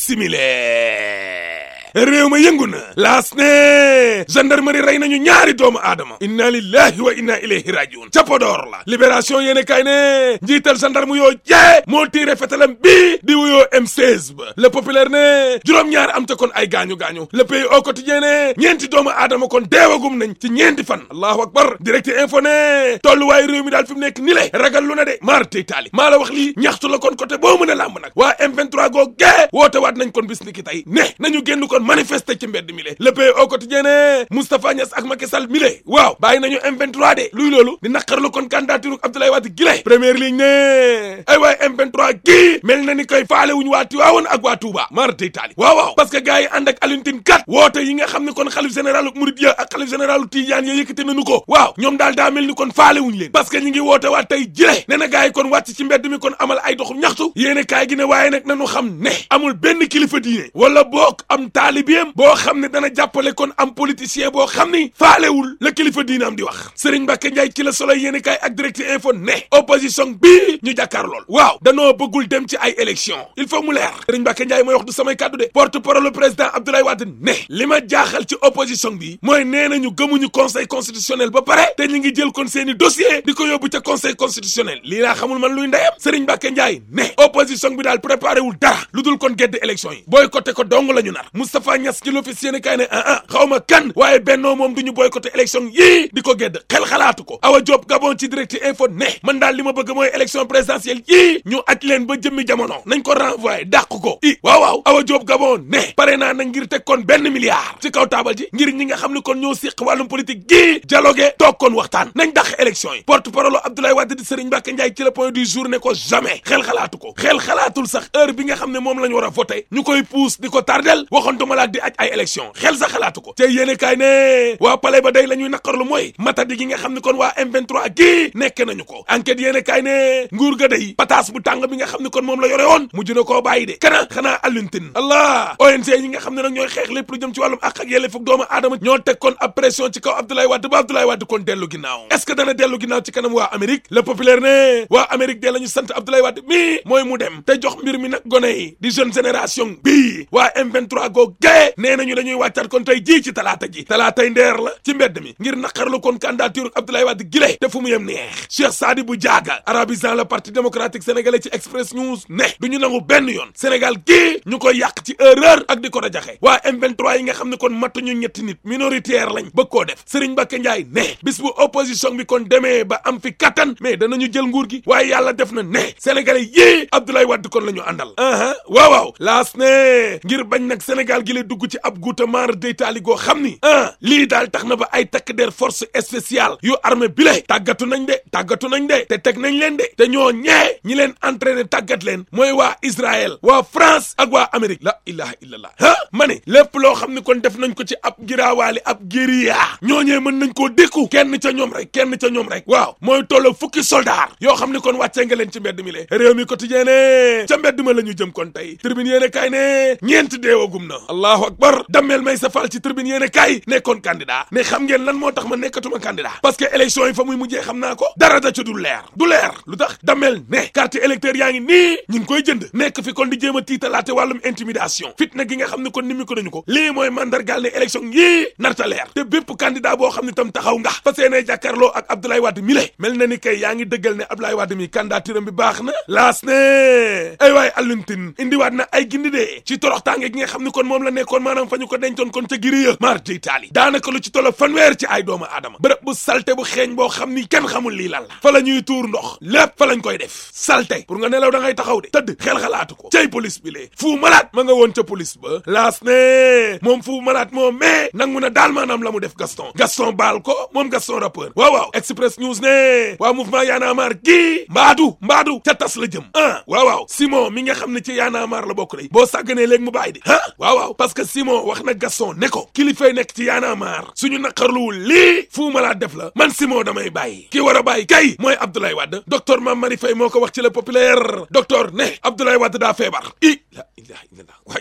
simile réew ma yëngu na laas ne gendarmerie rey nañu ñaari doomu aadama inna lillahi wa inna ilayhi rajiun ca Podor la libération yéene kay ne njiital gendarme yoo jee moo tiire fetalam bii di wuyoo M16 ba le populaire ne juróom-ñaar am te kon ay gaañu-gaañu le pays au quotidien ne ñeenti doomu aadama kon deewagum nañ ci ñeenti fan allahu akbar direct info ne tolluwaay réew mi daal fi mu nekk ni le ragal lu na de maar tey taali maa la wax lii ñaxtu la kon côté boo mën a làmb nag waa M23 goo gee woote waat nañ kon bis ni ki tey ne nañu génn kon manifester ci mbedd mi le le pays au quotidien ne Moustapha Niass ak Macky Sall mi le waaw bàyyi nañu M23 de luy loolu di naqarlu kon candidature Abdoulaye Wade gile première ligne ne ay waay M23 gii mel na ni koy faale wuñu waa Tiwaawoon ak waa Touba mar day taali waaw waaw parce que gars yi ànd ak Alioune Tine kat woote yi nga xam ne kon xalif généralu Mouride ya ak xalif généralu Tidiane ya yëkkate nañu ko waaw ñoom daal daa mel ni kon faale wuñu leen parce que ñi ngi woote waat tey jile ne na gars yi kon wàcc ci mbedd mi kon amal ay doxu ñaxtu yéene kaay gi ne waaye nag nañu xam ne amul benn kilifa diine wala boog am taalibeem boo xam ne dana jàppale kon am politicien boo xam ni faalewul la kilifa diine am di wax Serigne Mbacke Ndiaye ci la solo yéene kaay ak direct info ne opposition bii ñu jàkkaar lool waaw danoo bëggul dem ci ay élection il faut mu leer Serigne Mbacke Ndiaye mooy wax du samay kàddu de porte parole le président Abdoulaye Wade ne li ma jaaxal ci opposition bi mooy nee nañu gëmuñu conseil constitutionnel ba pare te ñu ngi jël kon seeni dossier di ko yóbbu ca conseil constitutionnel lii laa xamul man luy ndeyam Serigne Mbacke Ndiaye ne opposition bi daal préparé wul dara lu dul kon gedd élection yi boycotté ko dong la ñu nar Moustapha Niass ci l'office yéene kaay ne ah ah xaw ma kan waaye bennoo moom du ñu boycotté élection yii di ko gedd xel xalaatu ko Awa Diop Gabon ci direct info ne man daal li ma bëgg mooy élection présidentielle yii ñu aj leen ba jëmmi jamono nañ ko renvoyé dàq ko i waaw waaw Awa Diop Gabon ne pare naa na ngir teg kon benn milliard ci kaw taabal ji ngir ñi nga xam ne kon ñoo siq wàllum politique gii dialogue toog kon waxtaan nañ dàq élection yi porte parole Abdoulaye Wade di Serigne Mbacke Ndiaye ci le point du jour ne ko jamais xel xalaatu ko xel xalaatul sax heure bi nga xam ne moom la ñu war a voté ñu koy puus di ko tardel waxantuma laa di aj ay élection xel sax xalaatu ko te yéene kaay ne waa palais ba day la ñuy naqarlu mooy matadi gi nga xam ne kon waa M23 gii nekk nañu ko enquête yéene kaay ne nguur ga day pataas bu tàng bi nga xam ne kon moom la yore woon mujj na koo bàyyi de kana xanaa Alioune Tine allah ONG yi nga xam ne nag ñooy xeex lépp lu jëm ci wàllum àq ak yelleef ak doomu aadama ñoo teg kon ab pression ci kaw Abdoulaye Wade ba Abdoulaye Wade kon dellu ginnaaw est-ce que dana dellu ginnaaw ci kanam waa Amérique le populaire ne waa Amérique de la ñu sant Abdoulaye Wade mii mooy mu dem te jox mbir mi nag gone yi di jeune génération bii waa M23 goo gaye nee nañu dañuy wàccaat kon tey jii ci talaata ji talaatay ndeer la ci mbedd mi ngir naqarlu kon candidature Abdoulaye Wade gile te fu mu yem neex Cheikh Sadibou Diaga arabisant le parti démocratique sénégalais ci Express News ne du ñu nangu benn yoon Sénégal gii ñu koy yàq ci erreur ak di ko rajaxe waa M23 yi nga xam ne kon matuñu ñetti nit minoritaire lañ bëgg koo def Serigne Mbacké Ndiaye ne bis bu opposition bi kon demee ba am fi kattan mais danañu jël nguur gi waaye yàlla def na ne sénégalais yii Abdoulaye Wade kon la ñu àndal aha waaw waaw laas ne ngir bañ nag Sénégal gi la dugg ci ab guutamar deytaali goo xam ni ah lii daal tax na ba ay takk der force spéciale yu armée bi le tàggatu nañ de tàggatu nañ de te teg nañ leen de te ñoo ñee ñi leen entraîné tàggat leen mooy waa Israël waa France ak waa Amérique la ilaha illallah ah ma ne lépp loo xam ne kon def nañ ko ci ab giraawaali ab guérilla ñooñee mën nañ koo dékku kenn ca ñoom rek kenn ca ñoom rek waaw mooy tolloo fukki soldat yoo xam ne kon wàccee nga leen ci mbedd mi le réew mi quotidien ne ca mbedd ma la ñu jëm kon tey tribune yéene kaay ne ñeent deewagum na allahu akbar dammeel may sa faal ci tribune yéene kaay nekkoon candidat ne xam ngeen lan moo tax ma nekkatuma candidat parce que élection yi fa muy mujjee xam naa ko dara da ca du leer du leer lu tax dammeel ne carte électeur yaa ngi nii ñu ngi koy jënd nekk fi kon di jéem a tiitalaate wàllum intimidation fitna gi nga xam ne kon ni mi ko dañu ko lii mooy mandargaal ne élection yii narta leer te bépp candidat boo xam ne tam taxaw nga fa seenee jàkkaarloo ak Abdoulaye Wade mi le mel na ni kay yaa ngi dëggal ne Abdoulaye Wade mi candidature bi baax na laas ne ay waay Alioune Tine indiwaat na ay gindi de ci toroxtaange gi nga xam ne kon moom la nekkoon maanaam fa ñu ko dencoon kon ca giri ya maar day taali daanaka lu ci tolo fanweer ci ay doomu aadama bërëb bu salte bu xeeñ boo xam ni kenn xamul lii lan la fa la ñuy tuur ndox lépp fa lañ koy def salte pour nga nelaw da ngay taxaw de tëdd xel xalaatu ko cay police bi lee fu malaat ma nga woon ca police ba laas ne moom fu malaat moom mais nangu na daal maanaam la mu def Gaston Gaston baal ko moom Gaston rappeur waaw waaw Express News ne waa mouvement Y'en a marre gii mbaadu mbaadu ca tas la jëm ah waaw waaw Simon mi nga xam ne ci Y'en a marre la bokk day boo sàgganee léegi mu bàyyi de ah waaw waaw parce que Simon wax na Gaston ne ko kilifay nekk ci Y'en a marre suñu naqarluwul lii fu malaat def la man Simon damay bàyyi ki war a bàyyi kay mooy Abdoulaye Wade docteur Mame Marie Faye moo ko wax ci le populaire docteur ne Abdoulaye Wade daa feebar i la ilaha illallah waay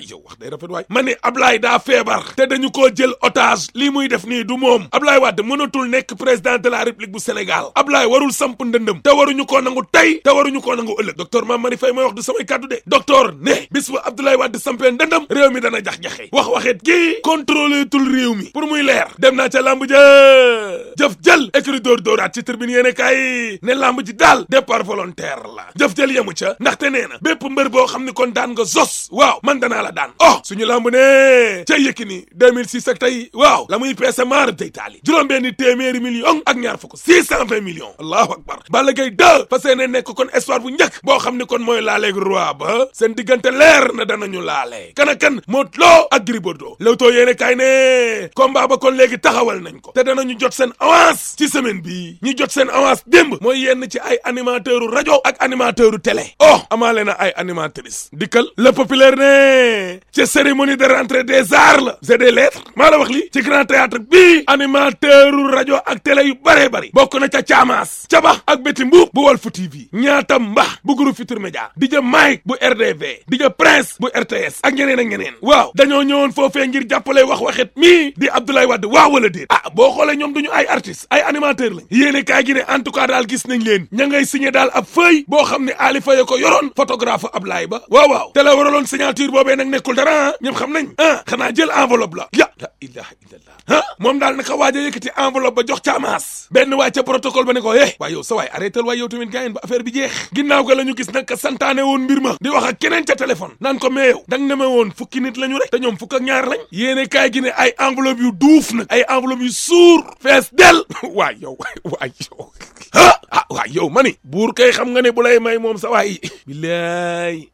yow wax day rafet waay ma ne Ablaye daa feebar te dañu koo jël otage lii muy def nii du moom Ablaye Wade mënatul nekk président de la république bu Sénégal Ablaye warul samp ndëndëm te waruñu koo nangu tey te waruñu koo nangu ëllëg docteur Mame Marie Faye mooy wax du samay kàddu de docteur ne bis bu Abdoulaye Wade sampee ndëndëm réew mi dana jax-jaxe wax waxeet kii contrôlé tul réew mi pour muy leer dem naa ca lamb ja jëf jël écrit dóor dóoraat ci tribune yéene kaay ne lamb ji daal départ volontaire la jëf jël yemu ca ndaxte nee na bépp mbër boo xam ni kon daan nga zos waaw man danaa la daan oh suñu lamb ne ca Yékini 2006 ak tey waaw la muy peese maar day taali juróom-benni téeméeri million ak ñaar fukk 620 millions allahu akbar Balla Gaye 2 fas yéene nekk kon espoir bu njëkk boo xam ni kon mooy laaleeg roi ba seen diggante leer na danañu laale kan ak kan Modou Lo ak Gris Bordeaux Leewtoo yéene kaay ne combat ba kon léegi taxawal nañ ko te danañu jot seen avance ci semaine bi ñu jot seen avance démb mooy yenn ci ay animateur u rajo ak animateur u télé oh amaale na ay animatrice dikkal le populaire ne ci cérémonie de rentrée des arts la c'est des lettres maa la wax li ci grand théâtre bii animateur u rajo ak télé yu bëree bëri bokk na ca caamaas ca ba ak béti mbuub bu Walf TV ñaata mbax bu groupe Futurs Médias di ja Mike bu RDV di ja Prince bu RTS ak ñeneen ak ñeneen waaw dañoo ñëwoon foofee ngir jàppale wax waxet mii di Abdoulaye Wade waaw wala déet ah boo xoolee ñoom duñu ay artistes ay animateur lañ yéene kaay gi ne en tout cas daal gis nañ leen ña ngay signé daal ab feuille boo xam ne Ali Faye ko yoroon photographe Ablaye ba waaw waaw te la waraloon signature boobee nag nekkul dara ñoom xam nañ ah xanaa jël enveloppe la ya la ilaha illallah ah moom daal naka waaj a yëkkati enveloppe ba jox caamaas benn waay ca protocole ba ne ko eh waaye yow sa waay arrêté waay yow tamit gaayen ba affaire bi jeex ginnaaw ga la ñu gis nag ka santaane woon mbir ma di wax ak keneen ca téléphone naan ko mais yow dang ne ma woon fukki nit la ñu rek te ñoom fukk ak ñaar lañ yéene kaay gi ne ay enveloppe yu duuf nag ay enveloppe yu suur fees del waay yow waay yow ah ah waay yow ma ni buur kay xam nga ne bu lay may moom sa waay bilaay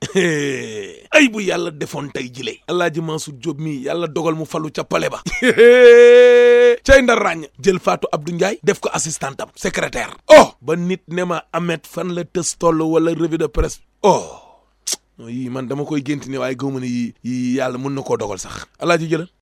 ay bu yàlla defoon tey jile Alaaji Mansour Diop mi yàlla dogal mu falu ca pale ba cay ndar ràññ jël Fatou Abdou Ndiaye def ko assistant am secrétaire oh ba nit ne ma amet fan la tës toll wala revue de presse oh yii man dama koy génti ne waaye gëwma ne yii yii yàlla mën na koo dogal sax alaaji jëlal